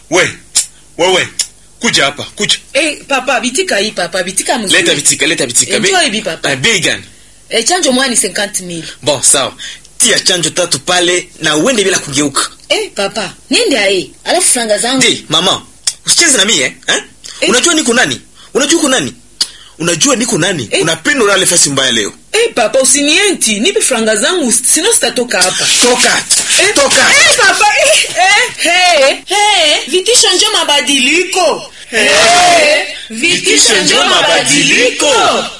we wewe kuja hapa kuja Eh, papa bitika hii papa bitika mzuri. leta vitika leta vitika Enjoy hivi papa. Eh, bei gani Eh, chanjo moja ni 50000. bon sawa tia chanjo tatu pale na uende bila kugeuka Eh, papa, niende ae. Alafu franga zangu. ndi mama usicheze na mimi eh? eh? Eh. unajua niko nani unajua uko nani unajua niko nani Eh. unapenda ulale fasi mbaya leo Eh, papa usinienti, nipe franga zangu sino sitatoka hapa. toka Eh, toka Eh, papa, eh, eh, hey, hey, vitisho njo mabadiliko. Eh, Eh, vitisho njo mabadiliko.